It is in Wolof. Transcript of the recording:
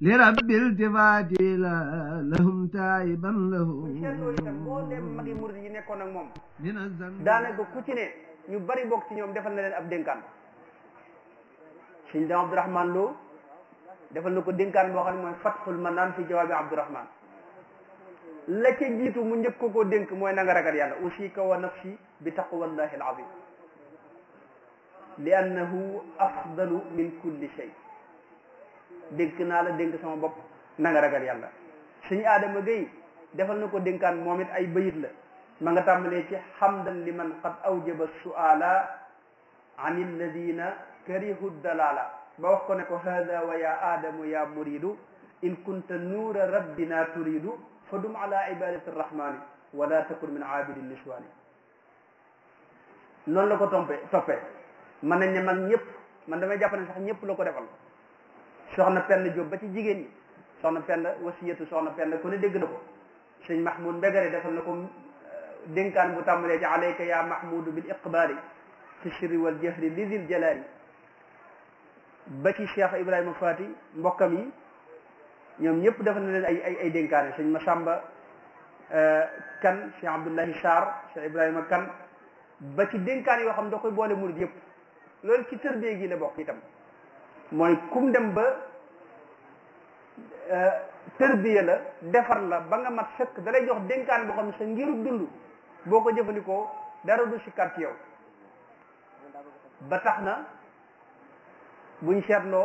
لرب التفات لهم تائبا له buñ seetloo itam boo dem magi murid yi nekkoon ak moom من الذنب daanaka ku ci ne ñu bari bokk ci ñoom defal na leen ab dénkaan sëñ dam Abdourahman Lo defal na ko dénkaan boo xam ne mooy fatxul manaan fi jawaabi Abdourahman la ca jiitu mu njëkk ko koo dénk mooy na nga ragal yàlla usika wa nafsi bi taqwallahi al azim li annahu afdalu min kulli shay dénk naa la dénk sama bopp na nga ragal yàlla suñu aadama gay defal na ko dénkaan moom it ay bayit la ma nga tàmbalee ci xamdan liman qad awjaba suala an alladina karihu dalala ba wax ko ne ko hada wa ya aadamu ya muridu in kunta nuura rabbina turidu fa dum ala ibadati arrahmani wala takun min aabidi niswani noonu la ko tompee toppee mën nañ ne man ñëpp man damay jàpp ne sax ñëpp la ko defal soxna Penda Diop ba ci jigéen ñi soxna Penda wasiyatu soxna Penda ku ne dégg na ko sëñ Mahmoud Mbegere defal na ko dénkaan bu tàmbalee ci alayka ya mahmudu bil iqbaali fi sirri wal jahri li dil jalaali ba ci Cheikh Ibrahima Fati mbokkam yi ñoom ñëpp defal na leen ay ay ay dénkaane sëñ Masamba kan Cheikh Abdullahi Sarr Cheikh Ibrahima kan ba ci dénkaan yoo xam ne da koy boole murid yëpp loolu ci tërbie gi la bokk itam mooy kum dem ba tërbiya la defar la ba nga mat sëkk da lay jox dénkaan boo xam ne sa ngiru dund boo ko jëfandikoo dara du si kàrt yow ba tax na buñ seetloo